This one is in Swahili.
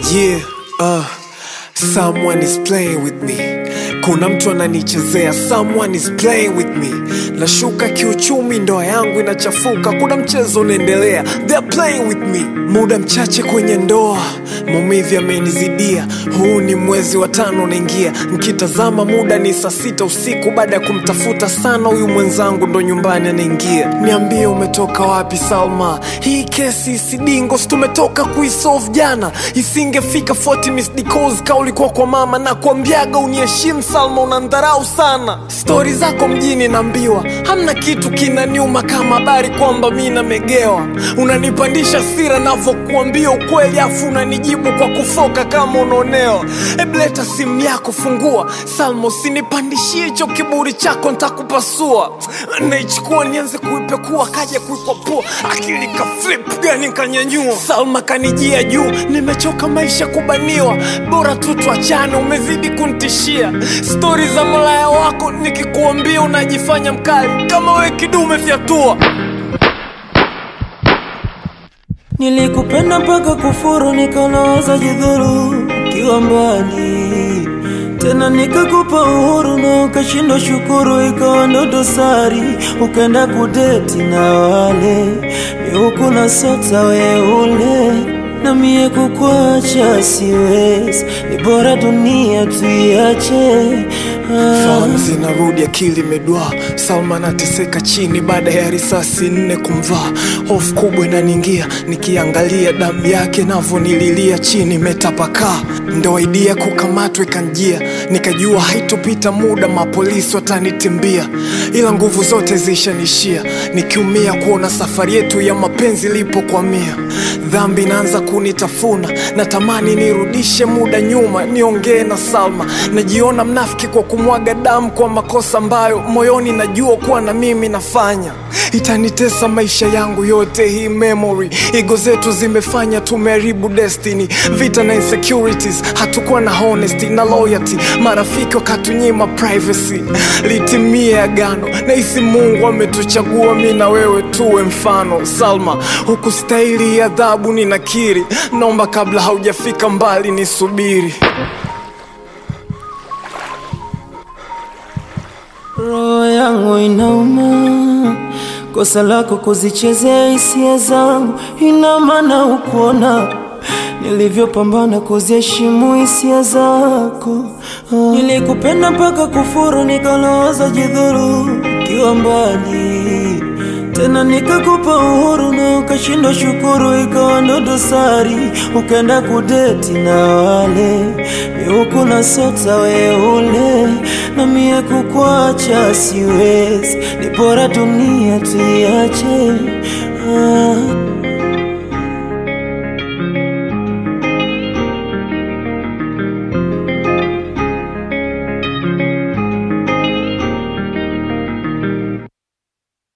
Yeah, uh, someone is playing with me. Kuna mtu ananichezea, someone is playing with me. Nashuka kiuchumi, ndoa yangu inachafuka, kuna mchezo unaendelea, they're playing with me. Muda mchache kwenye ndoa, maumivu yamenizidia. Huu ni mwezi wa tano unaingia, nkitazama muda ni saa sita usiku. Baada ya kumtafuta sana huyu mwenzangu, ndo nyumbani anaingia. Niambie umetoka wapi Salma? Hii kesi isidingo, si tumetoka kuisolve jana, isingefika 40 missed calls ka ulikuwa kwa mama na kuambiaga uniheshimu Salma, unandharau sana. Stori zako mjini naambiwa, hamna kitu kinaniuma kama habari kwamba mi namegewa. Unanipandisha sira navyokuambia ukweli, afu unanijibu kwa kufoka kama unaonewa. Hebu leta simu yako, fungua Salma, usinipandishie hicho kiburi chako, ntakupasua. Naichukua nianze kuipekua, kaja kuikwapua, akili ka flip gani kanyanyua. Salma kanijia juu, nimechoka maisha kubaniwa, bora tu tuachane, umezidi kunitishia. Stori za malaya wako nikikuambia unajifanya mkali, kama we kidume fyatua. Nilikupenda mpaka kufuru, nikanawaza jidhuru kiwa mbali tena, nikakupa uhuru na ukashindwa shukuru, ikawa ndo dosari, ukaenda kudeti na wale miuku na sota weule na mie kukwacha siwezi, ni bora dunia tuiache. Ah. Fahamu zinarudi, akili imedwaa. Salma anateseka chini baada ya risasi nne kumvaa. Hofu kubwa inaniingia nikiangalia damu yake navyonililia chini imetapakaa. Ndo idea kukamatwa ikanjia, nikajua haitopita muda mapolisi watanitimbia, ila nguvu zote zishanishia, nikiumia kuona safari yetu ya mapenzi ilipokwamia. Dhambi inaanza kunitafuna, natamani nirudishe muda nyuma, niongee na Salma. Najiona mnafiki kwa kumwaga damu kwa makosa ambayo moyoni najua kuwa na mimi nafanya. Itanitesa maisha yangu yote hii memory. Ego zetu zimefanya tumeharibu destiny, vita na insecurities, hatukuwa na honesty na loyalty. Marafiki wakatunyima privacy, litimie agano. Nahisi Mungu ametuchagua mi na wewe tuwe mfano. Salma, hukustahili adhabu, ninakiri. Naomba kabla haujafika mbali nisubiri. Roho yangu inauma, kosa lako kuzichezea hisia zangu, ina maana ukuona nilivyopambana kuziheshimu hisia zako. Ah. Nilikupenda mpaka kufuru, nikalawaza jidhuru kiwa mbali tena, nikakupa uhuru na ukashindwa shukuru, ikawa ndo dosari, ukaenda kudeti na wale miuku na sota weule, na mie kukwacha siwezi, ni bora dunia tuiache. Ah.